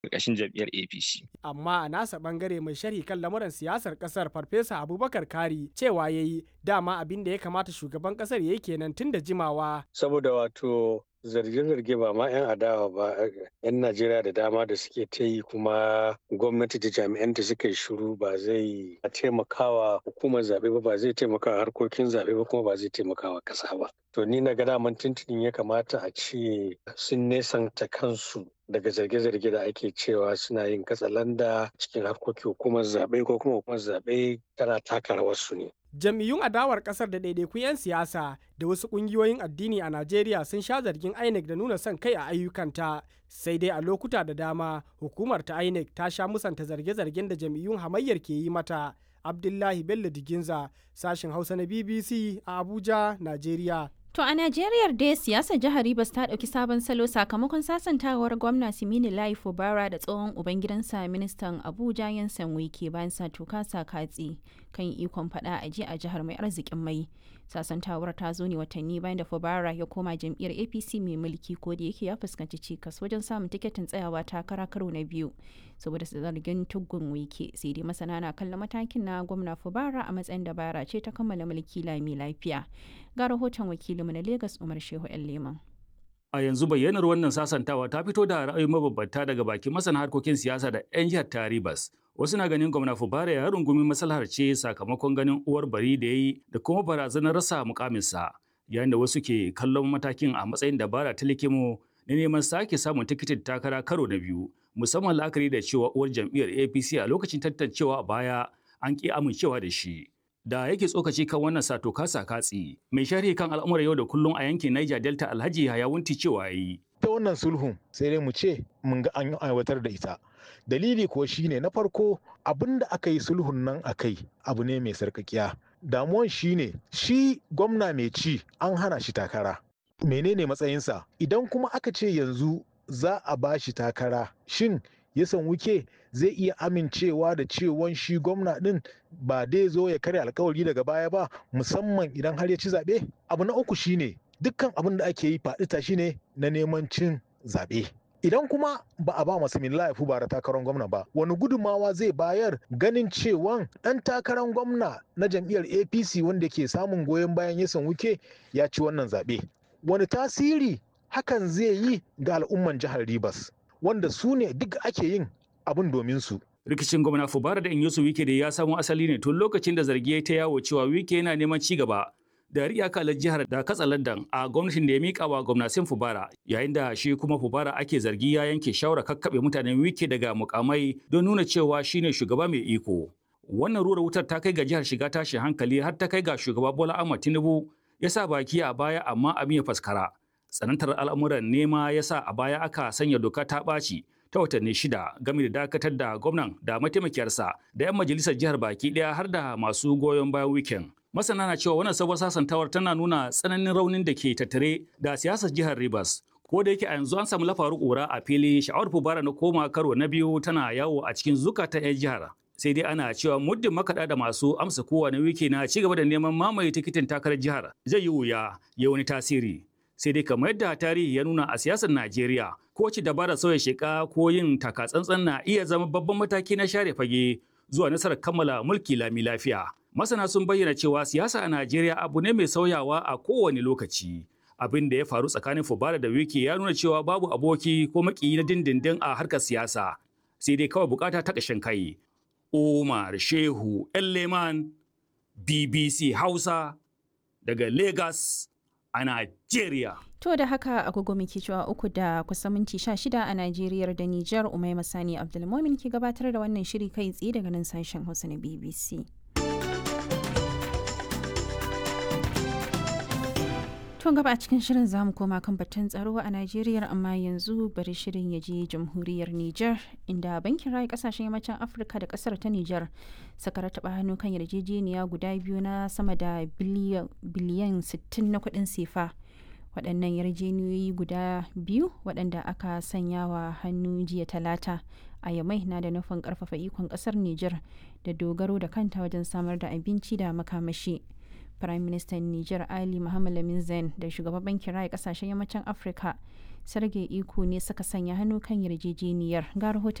ƙarƙashin jam'iyyar APC. Amma a nasa bangare mai sharhi kan lamuran siyasar kasar Farfesa Abubakar Kari cewa ya yi dama abin da ya kamata shugaban kasar ya yi kenan tun da jimawa. Saboda wato zarge-zarge ba ma 'yan adawa ba 'yan Najeriya da dama da suke ta yi kuma gwamnati da jami'anta suka yi shiru ba zai taimakawa hukumar zaɓe ba ba zai taimakawa harkokin zaɓe ba kuma ba zai taimakawa ƙasa ba. To ni na ga daman tuntunin ya kamata a ce sun nesanta kansu daga zarge-zarge da ake cewa suna yin katsalanda cikin harkokin hukumar zaɓe ko kuma hukumar zaɓe tana taka rawarsu ne. Jam'iyyun adawar kasar da ɗaiɗaikun 'yan siyasa da wasu ƙungiyoyin addini a Najeriya sun sha zargin INEC da nuna son kai a ayyukanta. Sai dai a lokuta da dama hukumar ta INEC ta sha musanta zarge-zargen da jam'iyyun hamayyar ke yi mata. Abdullahi Bello Diginza, sashen Hausa na BBC a Abuja, Najeriya. To a Najeriya dai siyasar jihar Rivers ta ɗauki sabon salo sakamakon sasantawar gwamna Simini Lai Fubara da tsohon ubangidansa ministan Abuja Yansan Wike bayan sa toka sa katsi kan ikon faɗa a ji a jihar mai arzikin mai. Sasantawar ta zo ne watanni bayan da Fubara ya koma jam'iyyar APC mai mulki ko da yake ya fuskanci cikas wajen samun tiketin tsayawa takara karo na biyu saboda zargin tuggun Wike sai dai masana na kallon matakin na gwamna Fubara a matsayin dabara ce ta kammala mulki lami lafiya. Ga rahoton wakilinmu na Legas Umar Shehu ‘yan Leman. A yanzu bayyanar wannan sasantawa ta fito da ra'ayi mabambanta daga bakin masana harkokin siyasa da 'yan jihar Taribas. Wasu na ganin gwamna Fubara ya rungumi maslahar ce sakamakon ganin uwar bari da ya yi da kuma barazanar rasa mukaminsa. Yayin da wasu ke kallon matakin a matsayin dabara ta likimo na neman sake samun tikitin takara karo na biyu. Musamman la'akari da cewa uwar jam'iyyar APC a lokacin tantancewa a baya an ƙi amincewa da shi. da yake tsokaci kan wannan sato kasa katsi mai sharhi kan al'amuran yau da kullum a yankin Niger Delta Alhaji Hayawunti cewa yi ta wannan sulhun sai dai mu ce mun ga an aiwatar da ita dalili kuwa shine na farko abin da aka yi sulhun nan a kai abu ne mai sarkakiya damuwan shine shi gwamna mai ci an hana shi takara menene matsayinsa idan kuma aka ce yanzu za a ba shi takara shin ya san wuke zai iya amincewa da cewan shi gwamna din ba dai zo ya karya alkawari daga baya ba musamman idan har ya ci zaɓe abu na uku shine dukkan abin da ake yi faɗi tashi ne na neman cin zaɓe idan kuma ba a ba masu ya fi bara takarar gwamna ba wani gudummawa zai bayar ganin cewan ɗan takarar gwamna na jam'iyyar apc wanda ke samun goyon bayan yasan wuke ya ci wannan zaɓe wani tasiri hakan zai yi ga al'umman jihar ribas wanda su ne duk ake yin abin domin su. Rikicin gwamna Fubara da Inyosu Wike da ya samo asali ne tun lokacin da zargi ta yawo cewa Wike yana neman ci gaba da riya kalar jihar da katsa London a gwamnatin da ya mika wa gwamnatin Fubara yayin da shi kuma Fubara ake zargi ya yanke shawara kakkaɓe mutanen Wike daga mukamai don nuna cewa shine shugaba mai iko. Wannan rura wutar ta kai ga jihar shiga tashin hankali har ta kai ga shugaba Bola Ahmed Tinubu ya sa baki a baya amma abin ya faskara. tsanantar al'amuran nema ya sa a baya aka sanya doka ta ɓaci ta watanni shida game da dakatar da gwamnan da mataimakiyarsa da 'yan majalisar jihar baki ɗaya har da masu goyon bayan wikin. Masana na cewa wannan sabuwar sasantawar tana nuna tsananin raunin da ke tattare da siyasar jihar Rivers. Ko da yake a yanzu an samu lafaru ƙura a fili sha'awar fubara na koma karo na biyu tana yawo a cikin zukatan 'yan jihar. Sai dai ana cewa muddin makaɗa da masu amsa kowa na wiki na ci gaba da neman mamaye tikitin takarar jihar zai yi wuya ya wani tasiri. sai dai kamar yadda tarihi ya nuna a siyasar Najeriya ko ci dabara sauya sheka ko yin takatsantsan na iya zama babban mataki na share fage zuwa nasarar kammala mulki lami lafiya. Masana sun bayyana cewa siyasa a Najeriya abu ne mai sauyawa a kowane lokaci. Abin da ya faru tsakanin Fubara da Wiki ya nuna cewa babu aboki ko makiyi na dindindin a harkar siyasa. Sai dai kawai bukata ta ƙashin kai. Umar Shehu Elleman BBC Hausa daga Lagos. a Najeriya. To da haka agogo muke cewa uku da kusan minti sha shida a Najeriya da Nijar Umai Masani Abdulmomin ke gabatar da wannan shiri kai tsaye daga nan sashen Hausa na BBC. Tun gaba a cikin shirin za mu koma kan batun tsaro a Najeriya amma yanzu bari shirin ya je jamhuriyar Nijar inda bankin rayu kasashen yammacin Afirka da kasar ta Nijar suka rataba hannu kan yarjejeniya guda biyu na sama da biliyan 60 na kuɗin sefa. Waɗannan yarjejeniyoyi guda biyu waɗanda aka sanya wa hannu jiya talata a yamai na da nufin ƙarfafa ikon ƙasar Nijar da dogaro da kanta wajen samar da abinci da makamashi. Prime Minister Niger Ali Muhammad Lamin Zain da shugaban bankin raya kasashen yammacin Afirka Sergei Iko ne suka sanya hannu kan yarjejeniyar ga rahoton